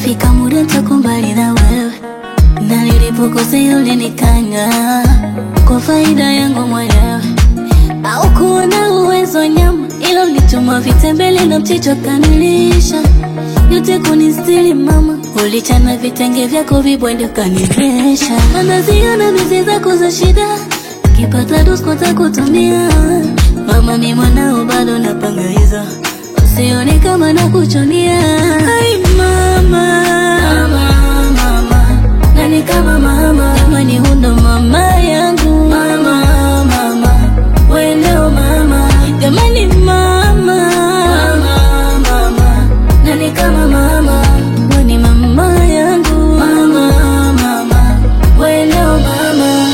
itafika muda nitakumbali na wewe, na nilipokosea ulinikanya kwa faida yangu mwenyewe, au kuona uwezo nyama, ila ulituma vitembele na mchicho kanilisha yote kunistiri mama, ulichana vitenge vyako vibwende ukanivesha, anaziona mizi zako za shida, kipata dusko takutumia mama, mi mwanao bado napangaiza, usione kama nakuchonia. Ai mama, mama, mama, nani kama mama, jamani hundo mama yangu mama, mama, wendeo mama, jamani mama, mama, mama, nani kama mama, weni mama yangu mama, mama, wendeo mama.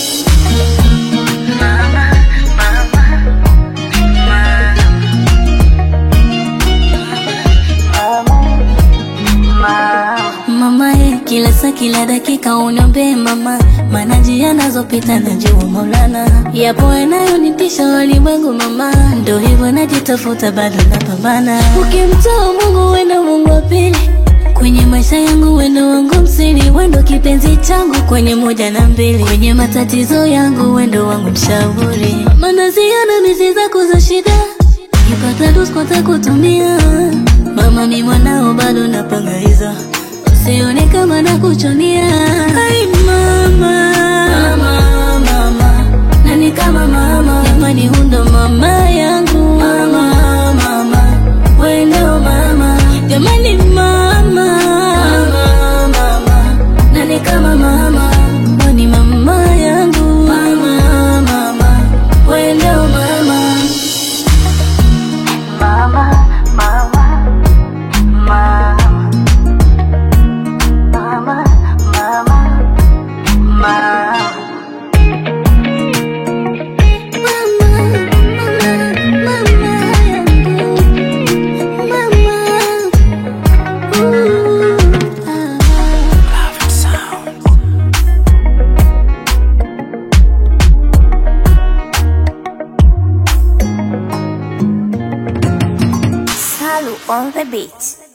Mama ye, kila saa kila dakika uniombee mama, maana njia nazopita najua Maulana, yapo yanayonitisha walimwengu mama, ndo hivyo najitafuta bado napambana. Ukimtoa Mungu wendo Mungu wa pili kwenye maisha yangu, wendo wangu msiri, wendo kipenzi changu kwenye moja na mbili, kwenye matatizo yangu wendo wangu mshauri, maana ziona mizi zako za shida Kipata dusko takutumia mama, mi mwanao bado napangaiza, usione kama nakuchonia. Ai mama, mama, mama, nani kama mama, jamani hundo mama yangu mama, mama, wendeo mama, jamani mama, mama, mama, nani kama mama, wani mama yangu mama, mama, wendeo mama. Mama, mama, mama, mama, mama, mama. Salu on the beat.